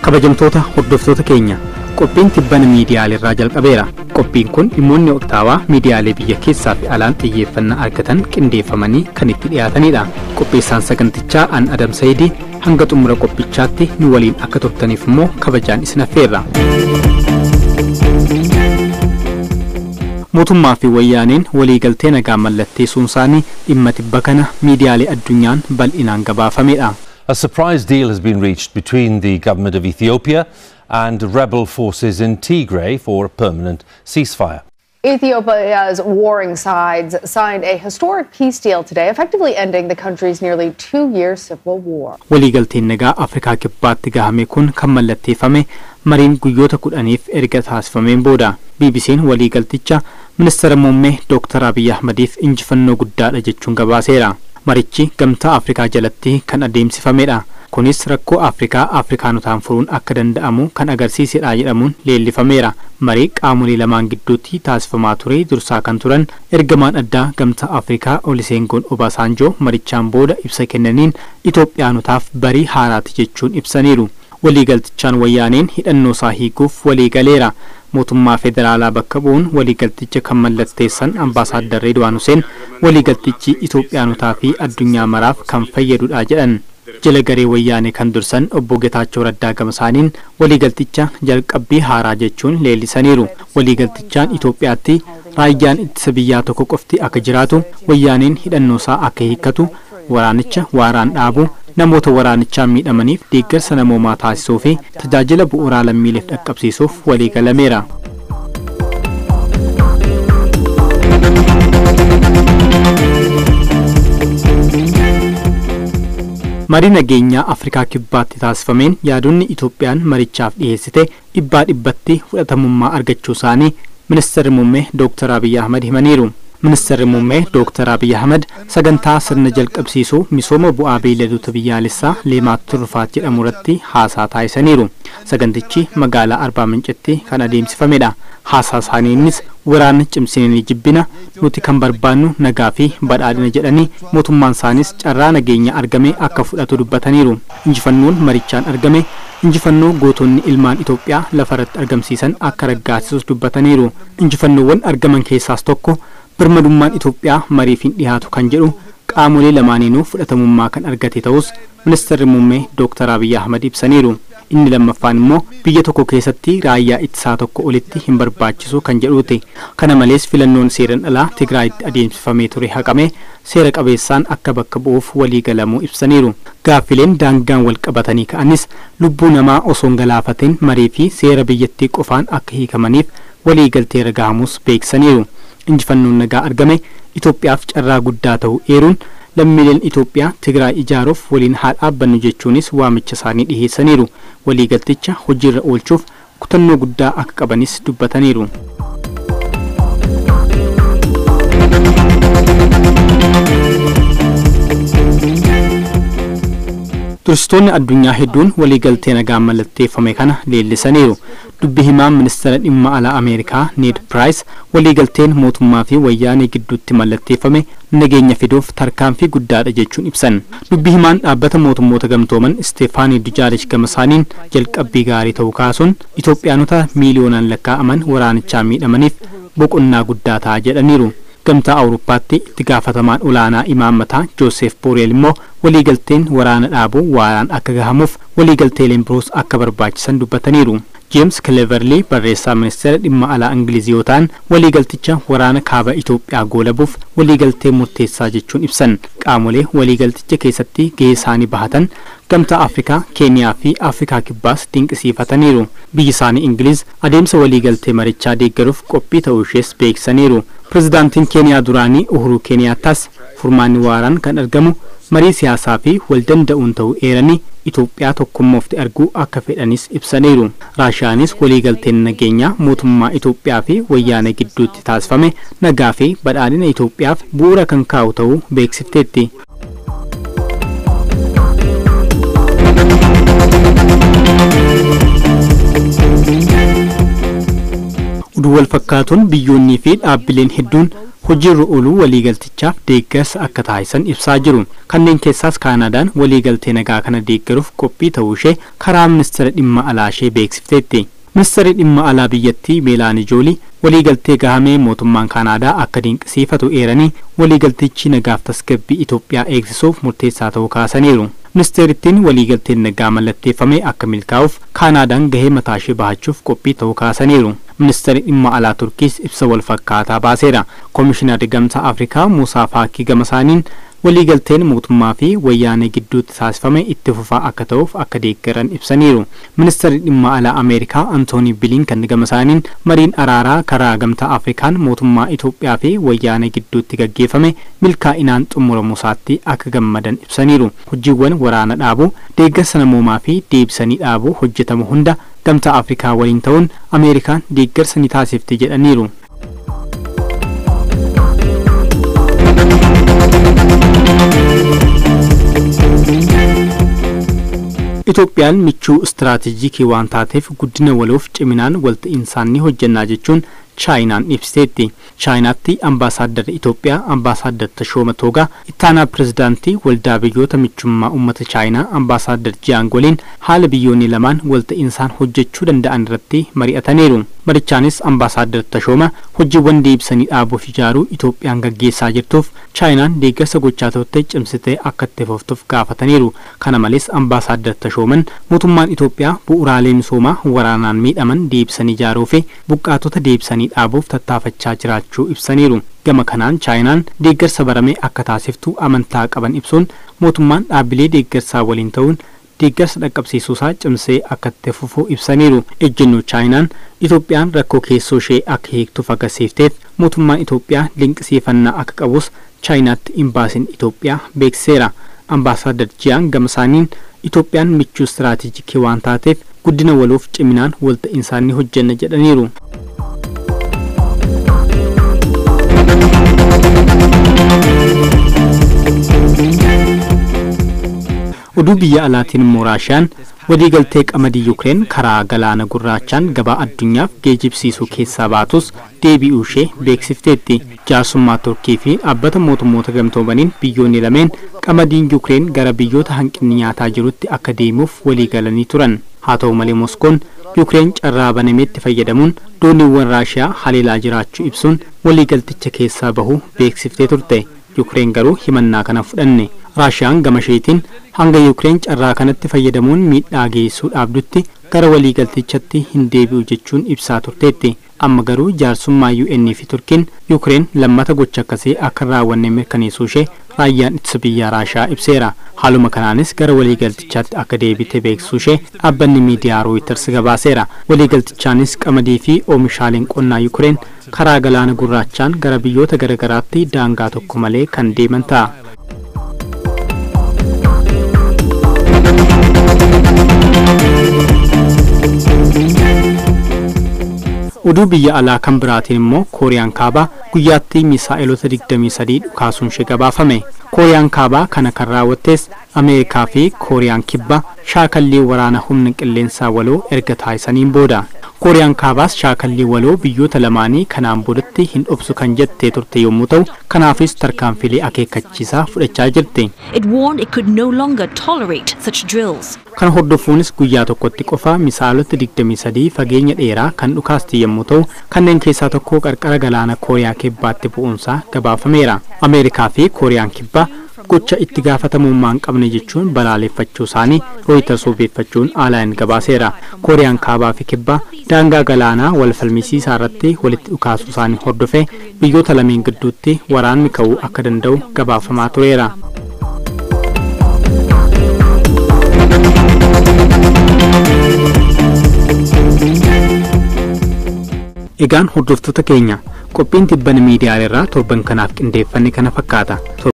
kabajamtoota hordoftoota keenya qophiin tibbana miidiyaaleerraa jalqabeera qophiin kun dhimmoonni oktawaa miidiyaalee biyya keessaa fi alaan xiyyeeffannaa argatan qindeeffamanii kan itti dhiyaatanidha qopheessaan sagantichaa an adam sayidii hanga xumura qophichaatti nu waliin akka turtaniif immoo kabajaan isin affeerra mootummaa fi wayyaaneen waliigaltee nagaa mallatteessuun isaanii dhimma tibba kana miidiyaalee addunyaan bal'inaan gabaafamedha. A surprise deal has been reached between the government of Ethiopia and rebel forces in Tigray for a permanent ceasefire. Ethiopia's warring sides signed a historic peace deal today, effectively ending the country's nearly two year civil war. waliigalteen nagaa afrikaa kibbaatti gahame kun kan mallatteeffame mariin guyyoota kudhaniif erga taasifameen booda bbc'n waliigalticha ministeera muummee dooktar abiy ahmadiif injifannoo guddaadha jechuun gabaaseera marichi gamtaa afrikaa jalatti kan adeemsifamedha kunis rakkoo afrikaa afrikaanotaan furuun akka danda'amu kan agarsiisedha jedhamuun leellifameera marii qaamolee lamaan gidduutti taasifamaa ture dursaa kan turan ergamaan addaa gamtaa afrikaa oliseengoon obaasaanjoo marichaan booda ibsa kennaniin itoophiyaanotaaf barii haaraati jechuun ibsaniiru waliigaltichaan wayyaaneen hidhannoo isaa hiikuuf waliigaleera mootummaa federaalaa bakka bu'uun waliigalticha kan mallatteessan ambaasaaddar Reedwaan Huseen waliigaltichi Itoophiyaanotaa fi addunyaa maraaf kan fayyadudha jedhan. jala garee wayyaanee kan dursan obbo Getaachoo Raddaa Gamasaaniin waliigalticha jalqabbii haaraa jechuun leellisaniiru. Waliigaltichaan Itoophiyaatti raayyaan ittisa biyyaa tokko qofti akka jiraatu wayyaaneen hidhannoo isaa akka hiikkatu waraanicha waaraan dhaabu namoota waraanichaan miidhamaniif deeggarsa namoomaa taasisuu fi tajaajila bu'uuraa lammiileef dhaqqabsiisuuf waliigalameera. marii nageenyaa afrikaa kibbaatti taasifameen yaadonni itoophiyaan marichaaf dhiyeessite dhibbaa dhibbatti fudhatamummaa argachuu isaanii ministeerri muummee dooktar abiy ahmad himaniiru ministeerri muummee dooktar abiy ahmad sagantaa sirna jalqabsiisuu misooma bu'aa beeyladoota biyyaalessaa leemaat turfaat jedhamu irratti haasaa taasisaniiru sagantichi magaalaa arbaa mincitti kan adeemsifamedha haasaa isaaniinis waraana cimsinanii jibbina nuti kan barbaannu nagaa fi badhaadhina jedhanii mootummaan isaanis carraa nageenya argame akka fudhatu dubbataniiru injifannoon marichaan argame injifannoo gootonni ilmaan Itoophiyaa lafarratti argamsiisan akka raggaasisus dubbataniiru injifannoowwan argaman keessaas tokko birmadummaan Itoophiyaa mariif hin dhiyaatu kan jedhu qaamolee lamaaniinuu fudhatamummaa kan argate ta'us ministeerri muummee dooktar Abiy Ahmad ibsaniiru. inni lammaffaan immoo biyya tokko keessatti raayyaa ittisaa tokko olitti hin barbaachisu kan jedhuuti kana malees filannoon seeran alaa tigraayitti adeemsifamee ture haqame seera qabeessaan akka bakka bu'uuf waliigalamuu ibsaniiru gaaffileen daangaan wal qabatanii ka'anis lubbuu namaa osoo hin galaafatin marii fi seera biyyattii qofaan akka hiikamaniif waliigalteera gahamus beeksaniiru injifannoon nagaa argame Itoophiyaaf carraa guddaa ta'uu eeruun lammiileen Itoophiyaa Tigraay ijaaruuf waliin haa dhaabbannu jechuunis waamicha isaanii dhiheessaniiru. Waliigalticha hojiirra oolchuuf kutannoo guddaa akka qabanis dubbataniiru. Turistoonni addunyaa hedduun waliigaltee nagaa mallatteeffame kana leellisaniiru. Dubbi himaan ministeera dhimma alaa Ameerikaa Ned Price waliigalteen mootummaa fi wayyaanee gidduutti mallatteeffame nageenya fiduuf tarkaanfii guddaadha jechuun ibsan. Dubbi himaan dhaabbata mootummoota gamtooman Isteefaanii Dujaarish Gamasaaniin jalqabbii gaarii ta'uu kaasuun Itoophiyaanota miiliyoonaan lakkaa'aman waraanichaa miidhamaniif boqonnaa guddaa ta'a jedhaniiru. gamtaa awurooppaatti itti gaafatamaan olaanaa imaammataa joosef booreel immoo waliigalteen waraana dhaabuu waaraan akka gahamuuf waliigalteeleen biroos akka barbaachisan dubbataniiru jeems kileverlii barreessaa ministeera dhimma alaa ingilizii yoo ta'an waliigalticha waraana kaaba itoophiyaa goolabuuf waliigaltee murteessaa jechuun ibsan qaamolee waliigalticha keessatti gahee isaanii bahatan gamtaa afrikaa keeniyaa fi afrikaa kibbaas dinqisiifataniiru biyyi isaanii ingiliz adeemsa waliigaltee marichaa deeggaruuf qophii ta'uu ishees beeksisaniiru pirezidaantiin keeniyaa duraanii uhuruu keeniyaattas furmaanni waaraan kan argamu marii siyaasaa fi waldanda'uun ta'uu eeranii Itoophiyaa tokkummoofti arguu akka fedhanis ibsaniiru. Raashiyaanis waliigalteen nageenyaa mootummaa Itoophiyaa fi wayyaanee gidduutti taasifame nagaa fi badhaadhina Itoophiyaaf bu'uura kan kaa'u ta'uu beeksifteetti. Oduu wal fakkaatuun biyyoonnii fi dhaabbileen hedduun hojiirra ooluu waliigaltichaaf deeggarsa akka taasisan ibsaa jiru kanneen keessaas kaanaadaan waliigaltee nagaa kana deeggaruuf qophii ta'uu ishee karaa ministeera dhimma alaa ishee beeksifteetti ministeerri dhimma alaa biyyattii meelaanii joolii waliigaltee gahamee mootummaan kaanaadaa akka dinqisiifatu eeranii waliigaltichi nagaaf tasgabbii Itoophiyaa eegsisuuf murteessaa ta'uu kaasaniiru. ministeerittiin waliigalteen nagaa mallatteeffame akka milkaa'uuf kaanaadaan gahee mataa ishee bahachuuf qophii ta'uu kaasaniiru. ministeerri dhimma alaa turkiis ibsa wal fakkaataa baaseera. koomishinarri gamtaa afrikaa muusaa faakii gama isaaniin waliigalteen mootummaa fi wayyaanee gidduutti taasifame itti fufaa akka ta'uuf akka deeggaran ibsaniiru. ministeerri dhimma alaa ameerikaa antoonii bilinkan gama isaaniin mariin araaraa karaa gamtaa afrikaan mootummaa Itoophiyaa fi wayyaanee gidduutti gaggeeffame milkaa'inaan xumuramuusaatti akka gammadan ibsaniiru. hojiiwwan waraana dhaabuu deeggarsa namoomaa fi deebisanii dhaabuu hojjetamu hunda gamtaa afrikaa waliin ta'uun ameerikaan deeggarsa ni taasifti jedhaniiru. Itoophiyaan michuu istiraatiijikii waan taateef guddina waloof ciminaan walta'iinsaan ni hojjannaa jechuun chaayinaan ibsiteetti. chaayinaatti ambaasaaddara Itoophiyaa ambaasaaddar Tashooma Toogaa ittaanaa pirezidaantii waldaa biyyoota michummaa uummata chaayinaa ambaasaaddar Jiyaan waliin haala biyyoonni lamaan walta'iinsaan hojjechuu danda'an irratti mari'ataniiru. marichaanis ambaasaaddar Tashooma hojiiwwan deebisanii dhaabuuf ijaaruu Itoophiyaan gaggeessaa jirtuuf chaayinaan deeggarsa gochaa turte cimsitee akka itti fuftuuf gaafataniiru. Kana malees ambaasaaddar Tashooman mootummaan Itoophiyaa bu'uuraalee misoomaa waraanaan miidhaman deebisanii ijaaruu fi buqqaatota deebisanii dhaabuuf tattaafachaa jiraachuu ibsaniiru. Gama kanaan chaayinaan deeggarsa baramee akka taasiftu amantaa qaban ibsuun mootummaan dhaabbilee deeggarsaa waliin ta'uun deeggarsa dhaqqabsiisuusaa cimsee akka itti fufuu ibsaniiru. Ejjennoo chaayinaan Itoophiyaan rakkoo keessoo ishee akka hiiktuuf agarsiifteef mootummaan Itoophiyaa dinqisiifannaa akka qabus chaayinaatti imbaasiin Itoophiyaa beeksiseera. Ambaasaaddar Jiyaan gama isaaniin Itoophiyaan michuu istiraatiijikii waan taateef guddina waloof ciminaan walta'iinsaan ni hojjenna jedhaniiru. oduu biyya alaatiin immoo raashiyaan waliigaltee qamadii yuukireen karaa galaana gurraachaan gabaa addunyaaf geejibsiisuu keessaa baatus deebi'uu ishee beeksifteetti jaarsummaa turkii fi dhaabbata mootummoota gamtoomaniin biyyoonni lameen qamadiin yuukireen gara biyyoota hanqinni nyaataa jirutti akka deemuuf waliigalanii turan haa ta'u malee moskoon yuukireen carraa banameetti fayyadamuun dooniiwwan raashiyaa haleelaa jiraachuu ibsuun waliigalticha keessaa bahuu beeksiftee turte yuukireen garuu himannaa kana fudhanne raashiyaan gama isheetiin hanga yuukireen carraa kanatti fayyadamuun miidhaa geessuu dhaabdutti gara waliigaltichatti hin deebi'u jechuun ibsaa turteetti amma garuu jaarsummaa UN fi turkiin yuukireen lammata gocha akkasii akka hin raawwanne mirkaneessuu ishee raayyaan ittisa biyyaa raashiyaa ibseera haaluma kanaanis gara waliigaltichaatti akka deebite beeksisuu ishee dhaabbanni miidiyaa rooyiters gabaaseera waliigaltichaanis qamadii fi oomishaaleen qonnaa yuukireen karaa galaana gurraachaan gara biyyoota garaagaraatti daangaa tokko malee kan deeman ta'a. oduu biyya alaa kan biraatiin immoo kooriyaan kaabaa guyyaatti misaa'eelota 23 dhukaasuun ishee gabaafame kooriyaan kaabaa kana kan raawwattes ameerikaa fi kooriyaan kibbaa shaakallii waraana humna qilleensaa waloo erga taasisaniin booda kooriyaan kaabaas shaakallii waloo biyyoota lamaanii kanaan boodatti hin dhobsu kan jettee turte yommuu ta'u kanaafis tarkaanfilee akeekkachiisaa fudhachaa jirti. It warned it could no longer tolerate such drills. Kana hordofuunis guyyaa tokkotti qofa misaalota 23 fageenya dheeraa kan dhukaasti yommuu ta'u kanneen keessaa tokko qarqara galaana kooriyaa kibbaatti bu'uunsaa gabaafameera. Ameerikaa fi kooriyaan kibbaa gocha itti gaafatamummaa hin qabne jechuun balaaleffachuu isaanii rooyiters obeeffachuun aalaan gabaaseera. Kooriyaan kaabaa fi kibbaa daangaa galaanaa wal falmisiisaa irratti walitti dhukaasuu isaanii hordofee biyyoota lameen gidduutti waraanni ka'uu akka danda'u gabaafamaa tureera. Egaan hordoftoota keenya qophiin tibbana miidiyaa irraa torban kanaaf qindeeffanne kana fakkaata.